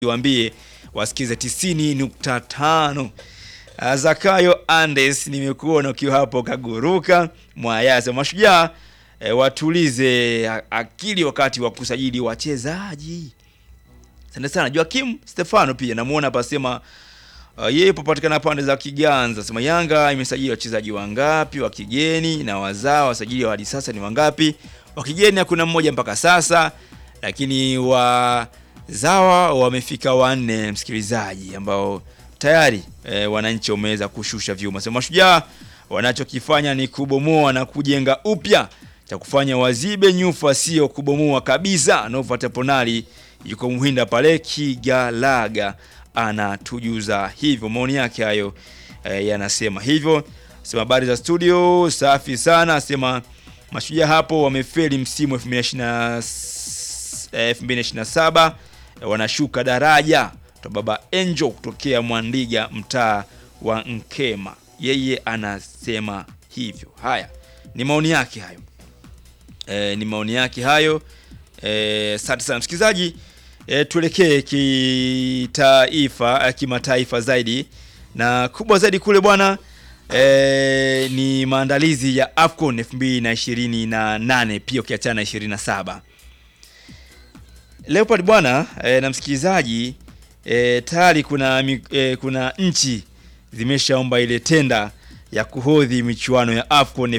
Waambie wasikize 90.5. Uh, Zakayo Andes, nimekuona ukiwa hapo kaguruka Mwayasa. Mashujaa eh, watulize a- akili wakati wa kusajili wachezaji. Asante sana Joakim Stefano, pia namuona hapa sema uh, yeye papatikana pande za Kiganza. Sema Yanga imesajili wachezaji wangapi wa kigeni na wazao wasajili wa hadi sasa ni wangapi? Wa kigeni hakuna mmoja mpaka sasa, lakini wazawa wamefika wanne, msikilizaji, ambao tayari e, wananchi wameweza kushusha vyuma. Sema Mashujaa wanachokifanya ni kubomoa na kujenga upya, cha kufanya wazibe nyufa, sio kubomoa kabisa. Nova Teponali yuko Muhinda pale Kigalaga anatujuza hivyo, maoni yake hayo e, yanasema hivyo. Sema habari za studio, safi sana. Asema Mashujaa hapo wamefeli msimu 2020 eh, 2027 eh, wanashuka daraja. To baba Angel kutokea Mwandiga mtaa wa Nkema, yeye anasema hivyo. Haya ni maoni yake hayo, e, ni maoni yake hayo. Eh, Asante sana msikilizaji. E, tuelekee kitaifa, eh, kimataifa zaidi na kubwa zaidi kule bwana e, ni maandalizi ya AFCON 2028 pia ukiachana na 27 Leopard bwana e, na msikilizaji e, tayari kuna, mi- e, kuna nchi zimeshaomba ile tenda ya kuhodhi michuano ya AFCON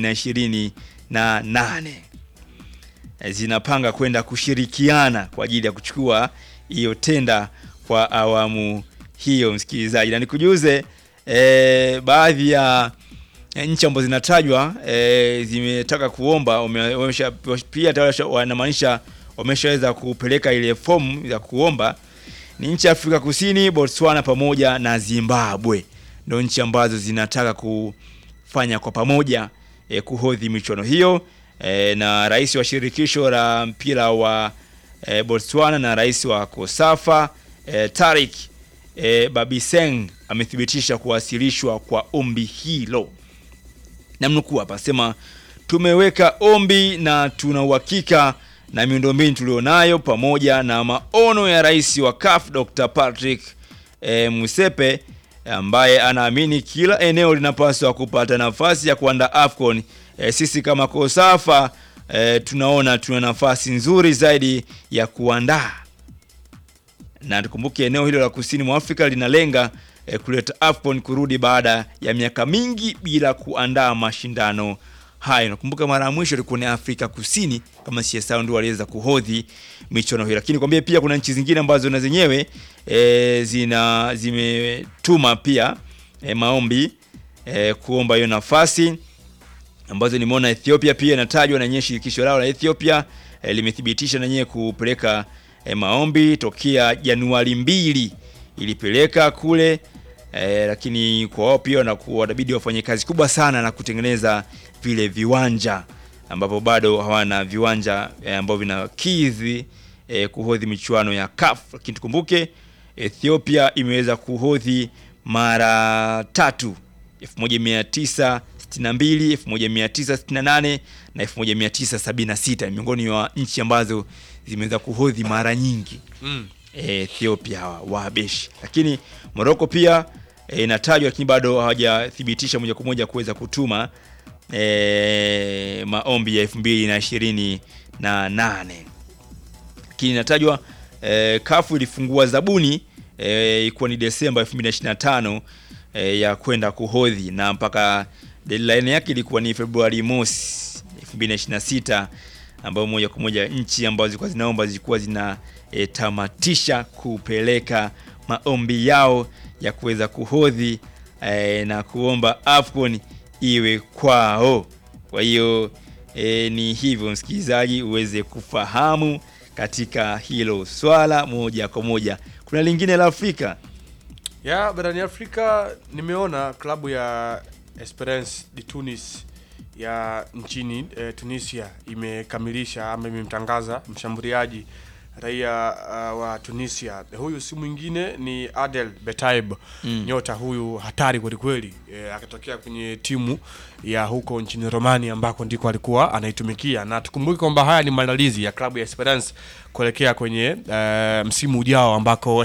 2028 e, zinapanga kwenda kushirikiana kwa ajili ya kuchukua hiyo tenda kwa awamu hiyo msikilizaji, na nikujuze e, baadhi ya e, nchi ambazo zinatajwa e, zimetaka kuomba wame- wamesha, pia tayari washa- wanamaanisha wameshaweza kupeleka ile fomu ya kuomba ni nchi ya Afrika Kusini, Botswana pamoja na Zimbabwe, ndo nchi ambazo zinataka kufanya kwa pamoja e, kuhodhi michuano hiyo e, na rais wa shirikisho la mpira wa e, Botswana na rais wa Kosafa e, Tarik e, Babiseng amethibitisha kuwasilishwa kwa ombi hilo namnukuu hapa sema tumeweka ombi na tuna uhakika na miundombinu tulionayo pamoja na maono ya rais wa CAF Dr. Patrick e, Musepe ambaye anaamini kila eneo linapaswa kupata nafasi ya kuandaa AFCON. E, sisi kama Kosafa e, tunaona tuna nafasi nzuri zaidi ya kuandaa na tukumbuke eneo hilo la kusini mwa Afrika linalenga eh, kuleta AFCON kurudi baada ya miaka mingi bila kuandaa mashindano hayo. Nakumbuka mara ya mwisho ilikuwa ni Afrika Kusini kama CSA ndio waliweza kuhodhi michuano hiyo, lakini kwambie pia kuna nchi zingine ambazo na zenyewe e, zina zimetuma pia e, maombi e, kuomba hiyo nafasi ambazo nimeona Ethiopia pia inatajwa na yenyewe shirikisho lao la Ethiopia e, limethibitisha na yenyewe kupeleka e, maombi tokea Januari mbili ilipeleka kule e, lakini kwa wao pia wanakuwa wanabidi wafanye kazi kubwa sana na kutengeneza vile viwanja ambapo bado hawana viwanja e, ambavyo vinakidhi e, kuhodhi michuano ya CAF, lakini tukumbuke Ethiopia imeweza kuhodhi mara tatu 1962, 1968 na 1976 miongoni mwa nchi ambazo zimeweza kuhodhi mara nyingi Mm. e, Ethiopia hawa Wahabeshi, lakini Morocco pia e, inatajwa lakini bado hawajathibitisha moja kwa moja kuweza kutuma e, maombi ya elfu mbili na ishirini na nane lakini inatajwa e, kafu ilifungua zabuni e, ikuwa ni Desemba 2025 e, ya kwenda kuhodhi na mpaka deadline yake ilikuwa ni Februari mosi 2026 ambayo moja kwa moja nchi ambazo zilikuwa zinaomba zilikuwa zina e, tamatisha kupeleka maombi yao ya kuweza kuhodhi e, na kuomba AFCON iwe kwao. Kwa hiyo e, ni hivyo msikilizaji, uweze kufahamu katika hilo swala moja kwa moja. Kuna lingine la Afrika ya barani Afrika nimeona klabu ya Esperance de Tunis ya nchini eh, Tunisia imekamilisha ama imemtangaza mshambuliaji raia uh, wa Tunisia. Huyu si mwingine ni Adel Betaib Mm. nyota huyu hatari kwelikweli, e, akatokea kwenye timu ya huko nchini Romania ambako ndiko alikuwa anaitumikia, na tukumbuke kwamba haya ni maandalizi ya klabu ya Esperance kuelekea kwenye e, msimu ujao ambako